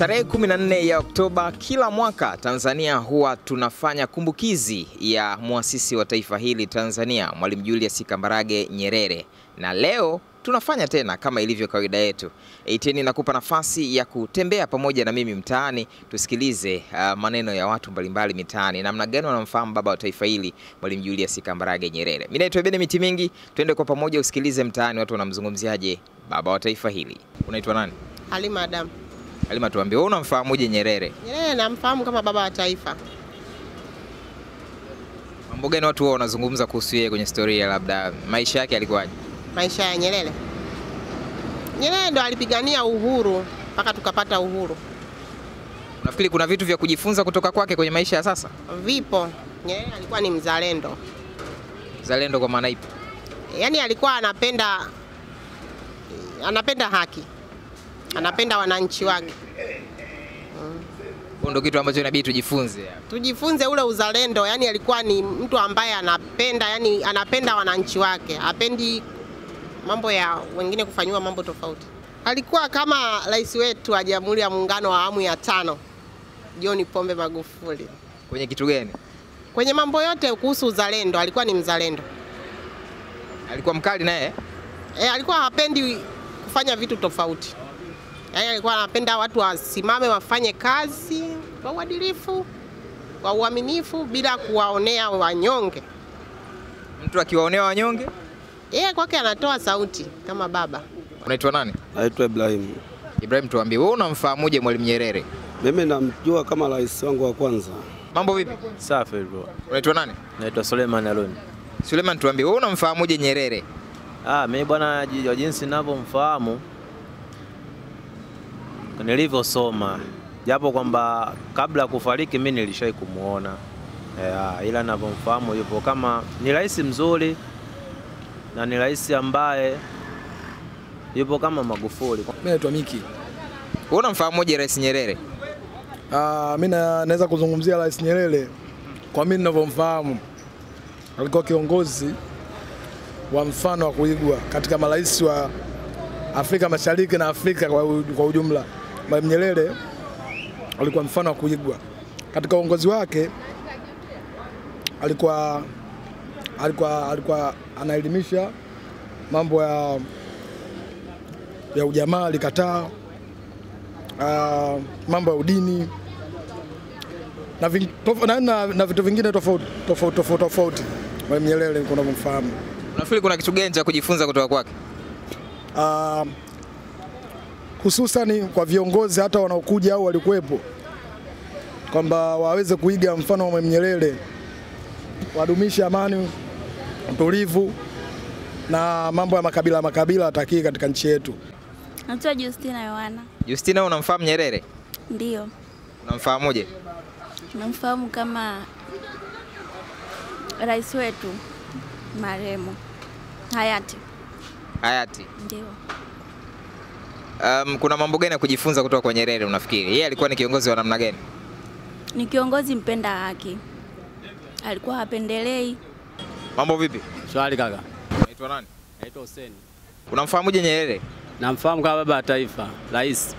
Tarehe 14 ya Oktoba kila mwaka Tanzania huwa tunafanya kumbukizi ya muasisi wa taifa hili Tanzania, Mwalimu Julius Kambarage Nyerere, na leo tunafanya tena kama ilivyo kawaida yetu. Eiteni nakupa nafasi ya kutembea pamoja na mimi mtaani, tusikilize uh, maneno ya watu mbalimbali mitaani, namna gani wanamfahamu baba wa taifa hili Mwalimu Julius Kambarage Nyerere. Mimi naitwa Bene Miti Mingi, twende kwa pamoja usikilize mtaani watu wanamzungumziaje baba wa taifa hili. Unaitwa nani? Halima Adam. Halima, tuambie wewe unamfahamuje Nyerere? Nyerere namfahamu kama baba wa taifa. Mambo gani watu wao wanazungumza kuhusu yeye kwenye historia, labda maisha yake yalikuwaje? Maisha ya Nyerere, Nyerere ndo alipigania uhuru mpaka tukapata uhuru. Unafikiri kuna vitu vya kujifunza kutoka kwake kwenye maisha ya sasa? Vipo. Nyerere alikuwa ni mzalendo, Zalendo kwa maana ipi? yaani alikuwa anapenda anapenda haki, anapenda wananchi wake. Huo ndio kitu ambacho inabidi tujifunze. Tujifunze ule uzalendo, yani alikuwa ni mtu ambaye anapenda, yani anapenda wananchi wake, apendi mambo ya wengine kufanyiwa mambo tofauti. Alikuwa kama rais wetu wa Jamhuri ya Muungano wa awamu ya tano John Pombe Magufuli. Kwenye kitu gani? Kwenye mambo yote kuhusu uzalendo, alikuwa ni mzalendo. Alikuwa mkali naye? E, alikuwa hapendi kufanya vitu tofauti, yaani alikuwa anapenda watu wasimame wafanye kazi kwa uadilifu, kwa uaminifu, bila kuwaonea wanyonge. Mtu akiwaonea wanyonge? Yeye kwake anatoa sauti kama baba. Unaitwa nani? Naitwa Ibrahim. Ibrahim, tuambie wewe unamfahamuje Mwalimu Nyerere? Mimi namjua kama rais wangu wa kwanza. Mambo vipi? Safi bro. Unaitwa nani? Naitwa Suleiman Aloni. Suleiman, tuambie wewe unamfahamuje Nyerere? Ah, mimi bwana ji- wa jinsi ninavyomfahamu nilivyosoma, japo kwamba kabla ya kufariki mimi nilishai kumuona yeah, ila ninavyomfahamu yupo kama ni rais mzuri na ni rais ambaye yupo kama Magufuli. Mimi naitwa Miki. Wewe unamfahamuje Rais Nyerere? Ah, mimi na- naweza kuzungumzia Rais Nyerere kwa mimi ninavyomfahamu. Alikuwa kiongozi wa mfano wa kuigwa katika marais wa Afrika Mashariki na Afrika kwa, u- kwa ujumla. Mwalimu Nyerere alikuwa mfano wa kuigwa katika uongozi wake. Alikuwa alikuwa alikuwa anaelimisha mambo ya ya ujamaa, alikataa ah, mambo ya udini na, ving- tof- na, na, na vitu vingine tofauti tofauti tofauti tofauti. Mwalimu Nyerere niko navyomfahamu. Unafikiri kuna kitu gani cha kujifunza kutoka kwake? Ah, hususani kwa viongozi hata wanaokuja au walikuwepo, kwamba waweze kuiga mfano wa Mwalimu Nyerere, wadumishe amani, utulivu na mambo ya makabila makabila atakii katika nchi yetu. Naitwa Justina Yohana. Justina, wewe unamfahamu Nyerere? Ndiyo, Unamfahamuje? namfahamu kama rais wetu marehemu hayati. Hayati. Ndio, Um, kuna mambo gani ya kujifunza kutoka kwa Nyerere unafikiri? Yeye alikuwa ni kiongozi wa namna gani? ni kiongozi mpenda haki, alikuwa hapendelei. Mambo vipi? Swali kaka. Unaitwa nani? Naitwa Hussein. Unamfahamuje Nyerere? Namfahamu kama baba wa taifa, rais.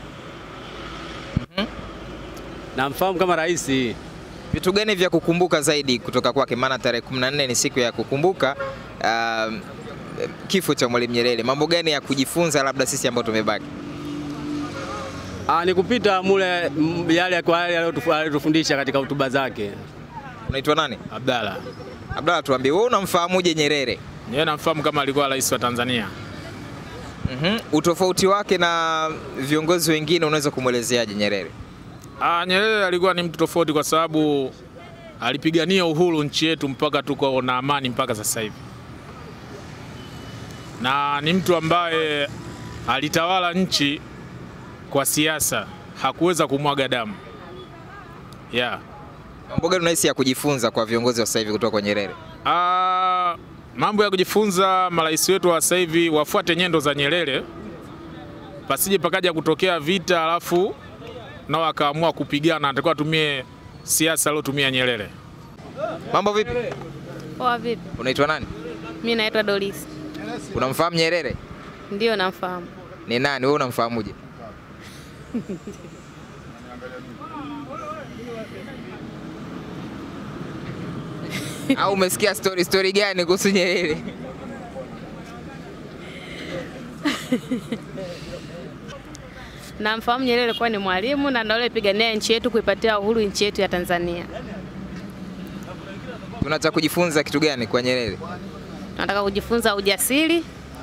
Namfahamu kama rais. Vitu gani vya kukumbuka zaidi kutoka kwake? Maana tarehe 14 ni siku ya kukumbuka um, kifo cha Mwalimu Nyerere. Mambo gani ya kujifunza labda sisi ambao tumebaki? Ah, ni kupita mule m- yale kwa yale aliyotufu- aliyotufundisha katika hotuba zake. Unaitwa nani? Abdalla. Abdalla, tuambie wewe unamfahamuje Nyerere? Yeye namfahamu kama alikuwa rais wa Tanzania. Mhm. Utofauti wake na viongozi wengine unaweza kumwelezeaje Nyerere? Ah, Nyerere alikuwa ni mtu tofauti kwa sababu alipigania uhuru nchi yetu mpaka tuko na amani mpaka sasa hivi, na ni mtu ambaye alitawala nchi kwa siasa, hakuweza kumwaga damu yeah. Mambo gani unahisi ya kujifunza kwa viongozi wa sasa hivi kutoka kwa Nyerere? Ah, mambo ya kujifunza, marais wetu wa sasa hivi wafuate nyendo za Nyerere, pasije pakaja kutokea vita alafu nao akaamua kupigana, atakuwa atumie siasa aliyotumia Nyerere. Mambo vipi? Poa vipi? Unaitwa nani? Mi naitwa Doris. Unamfahamu Nyerere? Ndio namfahamu. Ni nani? Wewe unamfahamuje? Au umesikia story story gani kuhusu Nyerere? Namfahamu Nyerere kuwa ni mwalimu na ndio alipigania nchi yetu kuipatia uhuru nchi yetu ya Tanzania. Tunataka kujifunza kitu gani kwa Nyerere? Nataka kujifunza ujasiri,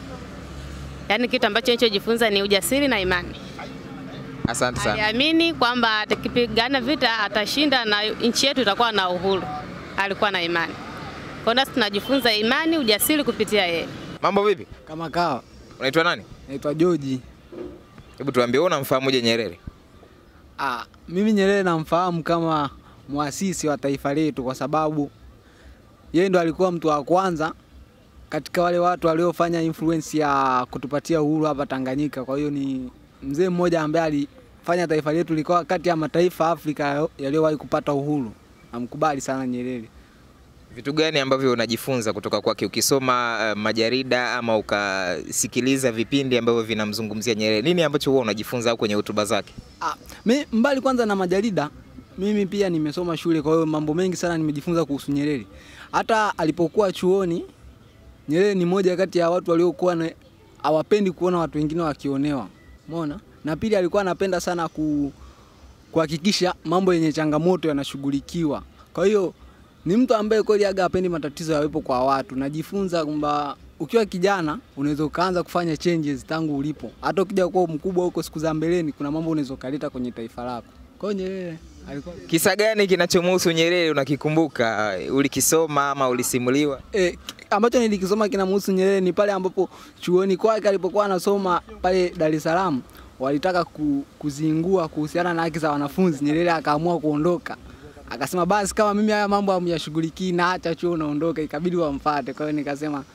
yaani kitu ambacho nilichojifunza ni ujasiri na imani. Asante sana. Aliamini kwamba atakipigana vita atashinda na nchi yetu itakuwa na uhuru. Alikuwa na imani. Kwa hiyo nasi tunajifunza imani, ujasiri kupitia yeye. Mambo vipi? Kama kawa, Unaitwa nani? naitwa Joji. Hebu tuambie wewe unamfahamuje Nyerere? Ah, mimi Nyerere namfahamu kama muasisi wa taifa letu kwa sababu yeye ndo alikuwa mtu wa kwanza katika wale watu waliofanya influence ya kutupatia uhuru hapa Tanganyika. Kwa hiyo ni mzee mmoja ambaye alifanya taifa letu likawa kati ya mataifa Afrika yaliyowahi kupata uhuru. Namkubali sana Nyerere. Vitu gani ambavyo unajifunza kutoka kwake ukisoma uh, majarida ama ukasikiliza vipindi ambavyo vinamzungumzia Nyerere? Nini ambacho huwa unajifunza au kwenye hotuba zake? Ah, mi, mbali kwanza na majarida, mimi pia nimesoma shule, kwa hiyo mambo mengi sana nimejifunza kuhusu Nyerere. Hata alipokuwa chuoni, Nyerere ni moja kati ya watu waliokuwa na- hawapendi kuona watu wengine wakionewa, umeona. Na pili, alikuwa anapenda sana ku, kuhakikisha mambo yenye changamoto yanashughulikiwa. Kwa hiyo ni mtu ambaye kweli aga hapendi matatizo yawepo kwa watu. Najifunza kwamba ukiwa kijana unaweza ukaanza kufanya changes tangu ulipo. Hata ukija kuwa mkubwa huko siku za mbeleni, kuna mambo unaweza ukaleta kwenye taifa lako. Kwa hiyo Nyerere alikuwa Kisa gani kinachomhusu Nyerere unakikumbuka? Ulikisoma ama ulisimuliwa? e, ambacho nilikisoma kinamhusu Nyerere ni pale ambapo chuoni kwake alipokuwa anasoma pale Dar es Salaam walitaka ku, kuzingua kuhusiana na haki za wanafunzi. Nyerere akaamua kuondoka, akasema basi kama mimi haya mambo hamyashughulikii na acha chuo unaondoka, ikabidi wamfuate. Kwa hiyo nikasema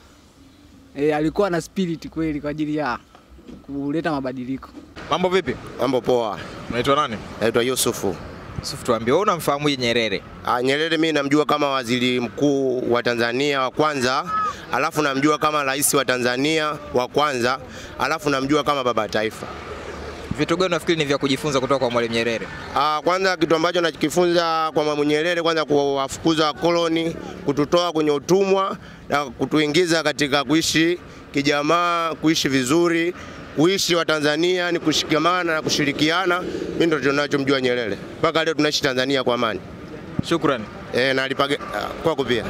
e, alikuwa na spirit kweli kwa ajili ya kuleta mabadiliko. Mambo vipi? Mambo poa. Unaitwa nani? Naitwa Yusufu. Yusuf, tuambie wewe unamfahamuje Nyerere? Ah, Nyerere mimi namjua kama waziri mkuu wa Tanzania wa kwanza, alafu namjua kama rais wa Tanzania wa kwanza, alafu namjua kama baba wa taifa. Vitu gani unafikiri ni vya kujifunza kutoka kwa Mwalimu Nyerere? Ah, kwanza kitu ambacho nakifunza kwa Mwalimu Nyerere, kwanza kuwafukuza wakoloni, kututoa kwenye utumwa na kutuingiza katika kuishi kijamaa, kuishi vizuri, kuishi wa Tanzania ni kushikamana na kushirikiana. Mimi ndio tunachomjua Nyerere. Mpaka leo tunaishi Tanzania kwa amani. Shukrani. Eh, na alipage kwako pia.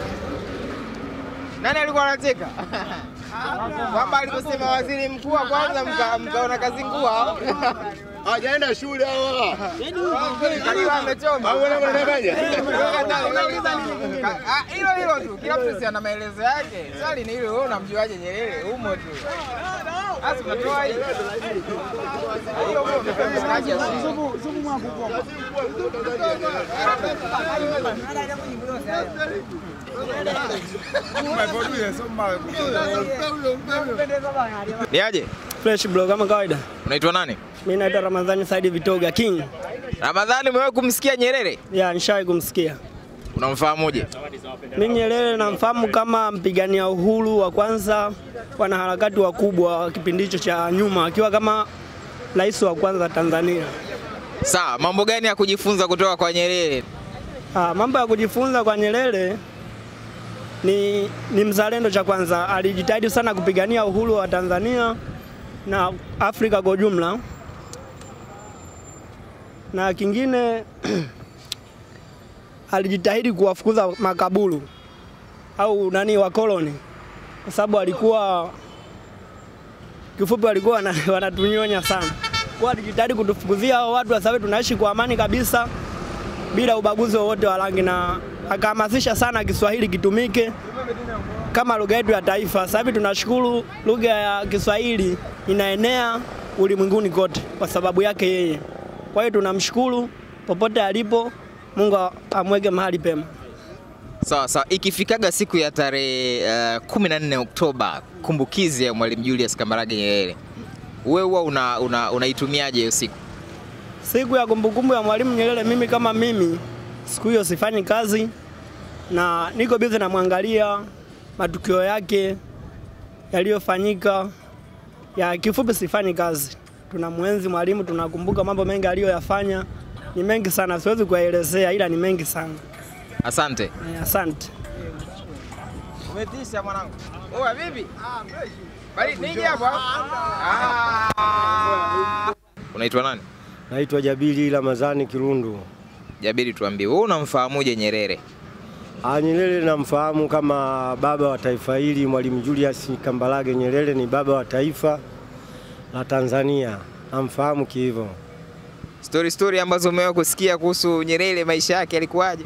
Nani alikuwa anacheka? Kwamba aliposema waziri mkuu wa kwanza mkaona kazi ngua. Hajaenda shule hawa. Alikuwa amechoma. Au wewe unadanganya? Ah, Hilo hilo tu. Kila mtu si ana maelezo yake. Swali ni hilo, wewe unamjuaje Nyerere? Umo tu. Basi unatoa hii. Hilo huyo umepelekaje? Ni aje? Fresh bro kama kawaida. Unaitwa nani? Mimi naitwa Ramadhani Saidi Vitoga King. Ramadhani, umewahi kumsikia Nyerere? Ya, nishawahi kumsikia. Unamfahamuje? Mimi Nyerere namfahamu kama mpigania uhuru wa kwanza, wanaharakati wakubwa wa kipindi hicho cha nyuma, akiwa kama rais wa kwanza Tanzania. Sawa, mambo gani ya kujifunza kutoka kwa Nyerere? Ah, mambo ya kujifunza kwa Nyerere ni, ni mzalendo cha kwanza. Alijitahidi sana kupigania uhuru wa Tanzania na Afrika kwa ujumla, na kingine alijitahidi kuwafukuza makaburu au nani wakoloni, kwa sababu alikuwa kifupi, walikuwa wana- wanatunyonya sana. Kwa alijitahidi kutufukuzia hao watu, kwa sababu tunaishi kwa amani kabisa bila ubaguzi wowote wa rangi, na akahamasisha sana Kiswahili kitumike kama lugha yetu ya taifa. Sasa hivi tunashukuru lugha ya Kiswahili inaenea ulimwenguni kote kwa sababu yake yeye. Kwa hiyo tunamshukuru popote alipo, Mungu amweke mahali pema. Sawa sawa, ikifikaga siku ya tarehe uh, 14 Oktoba, kumbukizi ya Mwalimu Julius Kambarage Nyerere, wewe huwa una, una, unaitumiaje hiyo siku? Siku ya kumbukumbu ya Mwalimu Nyerere, mimi kama mimi, siku hiyo sifanyi kazi na niko busy namwangalia matukio yake yaliyofanyika. Ya kifupi, sifanyi kazi. Tunamwenzi mwalimu, tunakumbuka mambo mengi aliyoyafanya, ni mengi sana, siwezi kuyaelezea, ila ni mengi sana. Asante. Eh, Asante. Umetisha mwanangu. Oa vipi? Ah, fresh. Bali nije hapo. Ah. Unaitwa nani? Naitwa Jabiri Ramadhani Kirundu. Jabiri, tuambie wewe unamfahamuje Nyerere? Ah, Nyerere namfahamu kama baba wa taifa hili. Mwalimu Julius Kambarage Nyerere ni baba wa taifa la Tanzania, namfahamu kihivyo. Story story ambazo umewahi kusikia kuhusu Nyerere, maisha yake yalikuwaje?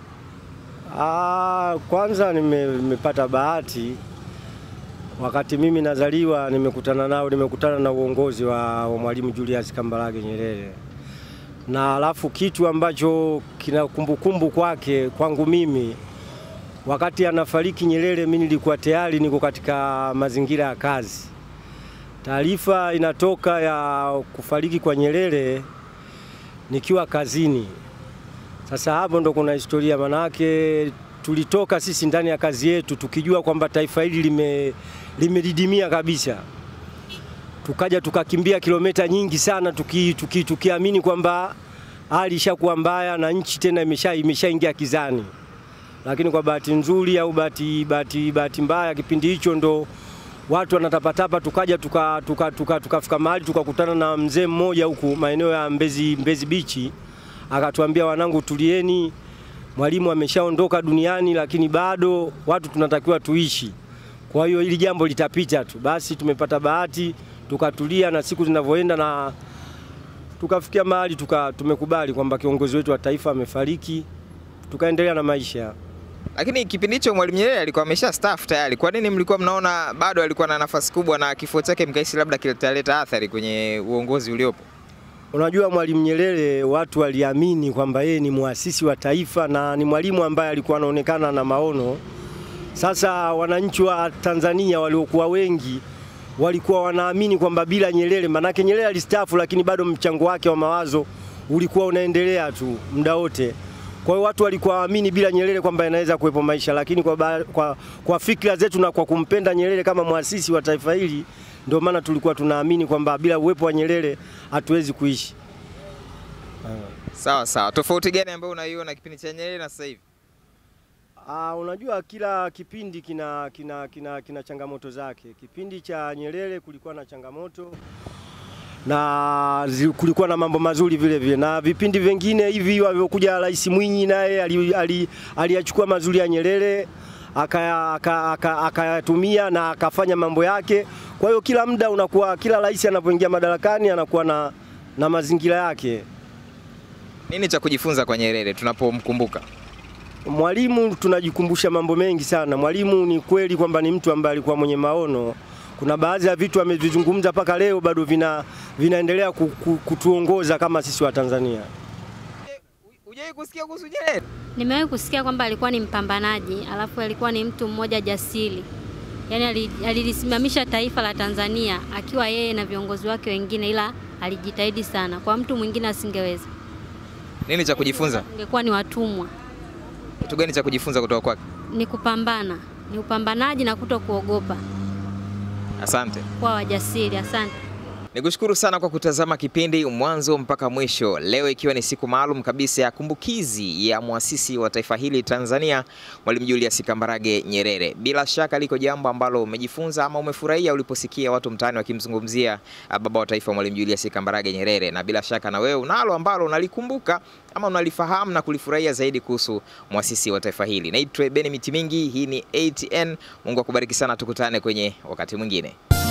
Ah, kwanza nime- nimepata bahati wakati mimi nazaliwa, nimekutana nao, nimekutana na uongozi wa, wa Mwalimu Julius Kambarage Nyerere, na alafu kitu ambacho kina kumbukumbu kwake kwangu mimi, wakati anafariki Nyerere, mimi nilikuwa tayari niko katika mazingira ya kazi. Taarifa inatoka ya kufariki kwa Nyerere nikiwa kazini. Sasa hapo ndo kuna historia, manake tulitoka sisi ndani ya kazi yetu tukijua kwamba taifa hili lime limedidimia kabisa, tukaja tukakimbia kilomita nyingi sana tuki, tuki, tukiamini kwamba hali ishakuwa mbaya na nchi tena imesha imeshaingia kizani, lakini kwa bahati nzuri au bahati bahati bahati mbaya, kipindi hicho ndo watu wanatapatapa, tukaja tukafika tuka, tuka, tuka, tuka mahali tukakutana na mzee mmoja huku maeneo ya Mbezi, Mbezi Bichi akatuambia wanangu, tulieni, mwalimu ameshaondoka duniani, lakini bado watu tunatakiwa tuishi. Kwa hiyo hili jambo litapita tu. Basi tumepata bahati tukatulia, na siku zinavyoenda na tukafikia mahali tuka, tumekubali kwamba kiongozi wetu wa taifa amefariki, tukaendelea na maisha. Lakini kipindi hicho Mwalimu Nyerere alikuwa amesha staff tayari. Kwa nini mlikuwa mnaona bado alikuwa na nafasi kubwa na kifo chake mkahisi labda kitaleta athari kwenye uongozi uliopo? Unajua, Mwalimu Nyerere watu waliamini kwamba yeye ni muasisi wa taifa na ni mwalimu ambaye alikuwa anaonekana na maono. Sasa wananchi wa Tanzania waliokuwa wengi walikuwa wanaamini kwamba bila Nyerere, manake Nyerere alistaafu, lakini bado mchango wake wa mawazo ulikuwa unaendelea tu muda wote. Kwa hiyo watu walikuwa waamini bila Nyerere kwamba inaweza kuwepo maisha, lakini kwa, ba, kwa, kwa fikra zetu na kwa kumpenda Nyerere kama muasisi wa taifa hili ndio maana tulikuwa tunaamini kwamba bila uwepo wa Nyerere hatuwezi kuishi. Sawa sawa. Tofauti gani ambayo unaiona kipindi cha Nyerere na sasa hivi? Ah, unajua kila kipindi kina, kina, kina, kina changamoto zake. Kipindi cha Nyerere kulikuwa na changamoto na zi- kulikuwa na mambo mazuri vile vile, na vipindi vingine hivi walivyokuja Rais Mwinyi naye ali- ali- aliyachukua mazuri ya Nyerere akayatumia aka, aka, akayatumia na akafanya mambo yake. Kwa hiyo kila muda unakuwa, kila rais anapoingia madarakani anakuwa na, na mazingira yake. Nini cha kujifunza kwa Nyerere tunapomkumbuka? Mwalimu tunajikumbusha mambo mengi sana. Mwalimu ni kweli kwamba ni mtu ambaye alikuwa mwenye maono. Kuna baadhi ya vitu amevizungumza mpaka leo bado vina, vinaendelea ku- ku- kutuongoza kama sisi wa Tanzania. Hujawahi kusikia kuhusu Nyerere? Nimewahi kusikia kwamba alikuwa ni mpambanaji, alafu alikuwa ni mtu mmoja jasiri, yaani ali- alilisimamisha taifa la Tanzania akiwa yeye na viongozi wake wengine, ila alijitahidi sana. Kwa mtu mwingine asingeweza, Nini cha kujifunza? ungekuwa ni watumwa. Kitu gani cha kujifunza kutoka kwake? Ni kupambana, ni upambanaji na kuto kuogopa, Asante. kuwa wajasiri. Asante. Nikushukuru sana kwa kutazama kipindi mwanzo mpaka mwisho. Leo ikiwa ni siku maalum kabisa ya kumbukizi ya mwasisi wa taifa hili Tanzania, Mwalimu Julius Kambarage Nyerere. Bila shaka liko jambo ambalo umejifunza ama umefurahia uliposikia watu mtaani wakimzungumzia ah, baba wa taifa Mwalimu Julius Kambarage Nyerere, na bila shaka na wewe unalo ambalo unalikumbuka ama unalifahamu na kulifurahia zaidi kuhusu mwasisi wa taifa hili. Naitwa Beni Miti Mingi, hii ni ATN. Mungu akubariki sana, tukutane kwenye wakati mwingine.